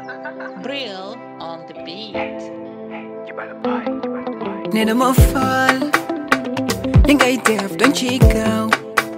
Brill on the beat. nee na ma faal li ngay def dañ ciy gaaw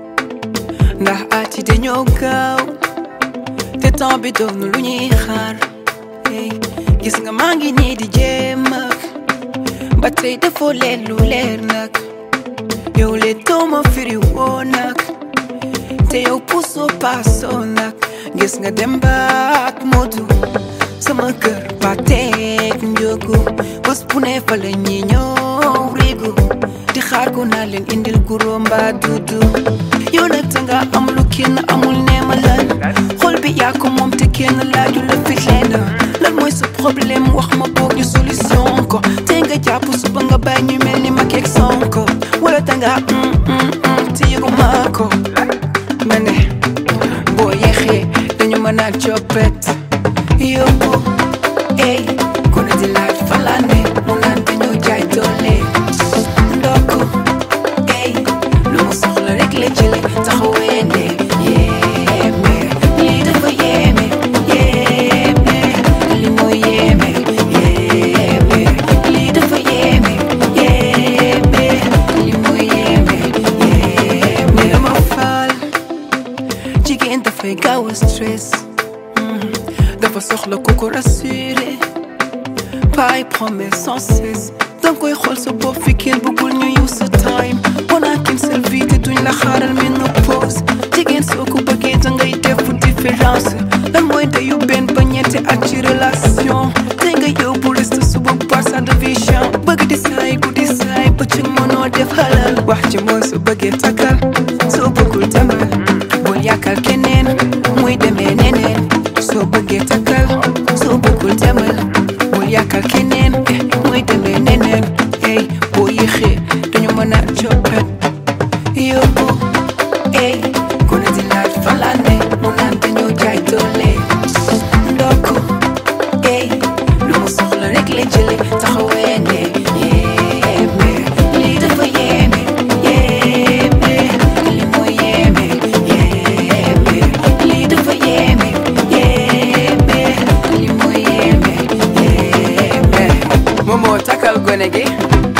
ndax at yi dañoo gaaw te temps bi doon lu ñuy xaar hey, gis nga maa ngi nii di jéem ak ba tey defoo leen lu leer nag yow le dooma firi woo nag te yow puusoo paasoo nag gis nga dem baak modu sama kër ba teeg njóogu bés bu ne fa la ñi ñëw riigu di xaar ko naa leen indil guro mbaa dudu yow nag danga am lu kenn amul neema lan xol bi yaa ko moom te kenn laaju la fit leen lan mooy sa problème wax ma boog ñu solution ko te nga jàpp suba nga bàyyi ñu mel ni ma keeg sonko wala danga mm mm mm te yëgu maa ko ma ne boo yeexee dañu mën a coppet yóbbu ey ku ne di laaj fan laa ne mu naan dañoo jaay doole ndokk ey lu mu soxla rek la jële taxawee ne yéeme lii dafa yéeme yéeme li mooy yéeme yéeme lii dafa yéeme yéeme li mooy yéeme yéeme dama faal jigéen dafay gaaw a stress dafa soxla ku ko rassuré pas promesse sans cesse danga koy xool sa bopp fi kenn bëggul ñu use sa time on a qu'une seule vie te duñ la xaaral ménopause jigéen soo ko bëggee dangay def différence lan mooy dayu benn ba ñetti at ci relation te nga yóbbu reste suba par sa division bëgg di saay guddi saay bëccëg mënoo def halal wax ci mooy su bëggee takkal soo bëggul demal bul yàkkal keneen muy demee neneen soo bëggee takkal soo bëggul demal bul yàkkal keneen eh, muy demee neneen ey boo yéexee dañu mën a coppet yóbbu ey ku ne di laaj fan laa ne mu naan dañoo jaay doole ndokk ey lu mu soxla rek la jële taxawee ne yéeme lii dafa yéeme yéeme li mooy yéeme yéeme lii dafa yéeme yéeme li mooy yéeme yéeme Momo takkal gone gi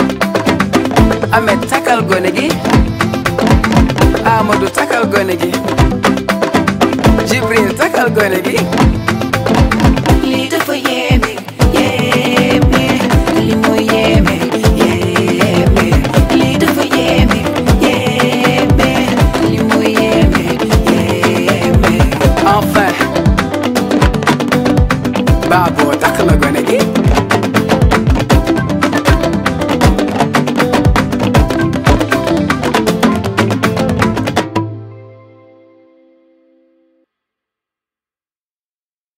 Ahmed takkal gone gi Amadou takkal gone gi Jibril takkal gone gi lii dafa yéeme yéeme li mooy yéeme yéeme lii dafa yéeme yéeme li mooy yéeme yéeme enfin Babo takk na gone gi